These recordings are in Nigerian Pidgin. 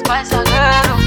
faz zagueiro.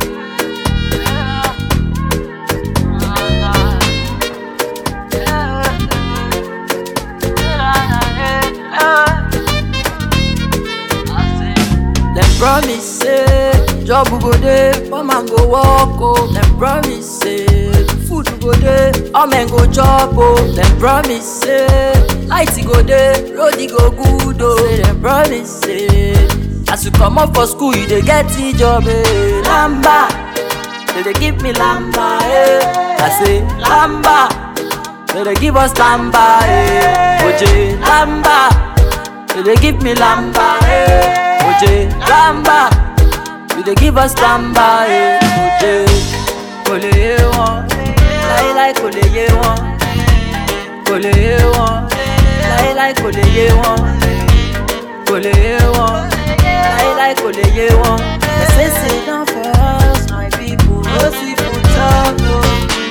Dem promise say job go dey, poor man go work oh. Dem promise say food go dey, all men go chop oh. Dem promise say light go dey, road e go good oh. Say dem promise say as you comot for school you dey get the job eh. Lamba, they dey give me lamba eh. I say lamba, they dey give us lamba eh. Oje lamba. You dey give me lamba, eh. Oje, lamba. You dey give us lamba, eh. Oje, kò lè yé wọn, láíláí kò lè yé wọn, kò lè yé wọn, láíláí kò lè yé wọn, kò lè yé wọn, láíláí kò lè yé wọn. They say sit down for us, my people, no see food talk o.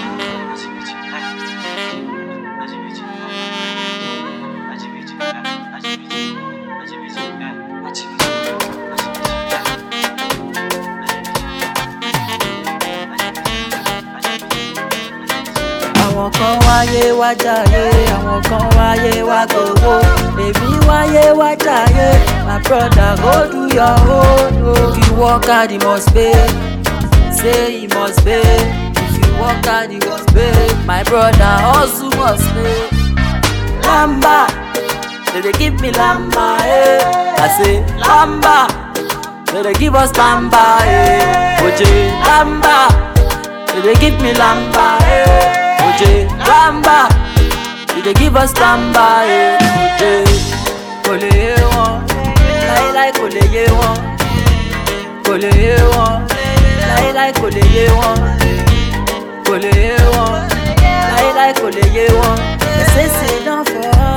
àwọn kan wáyé wá jàyé àwọn kan wáyé wá gbowó èmi wáyé wá jàyé my brother go do your own o. if you work hard you must pay say you must pay if you work hard you must pay my brother hustle must pay. lamba they dey give me lamba eh. i say lamba they dey give us lamba eh. oje lamba they dey give me lamba eh. Oje lamba you dey give us lamba eh. Oje kò lè yé wọn láíláí kò lè yé wọn kò lè yé wọn láíláí kò lè yé wọn kò lè yé wọn láíláí kò lè yé wọn. They say sit down for us.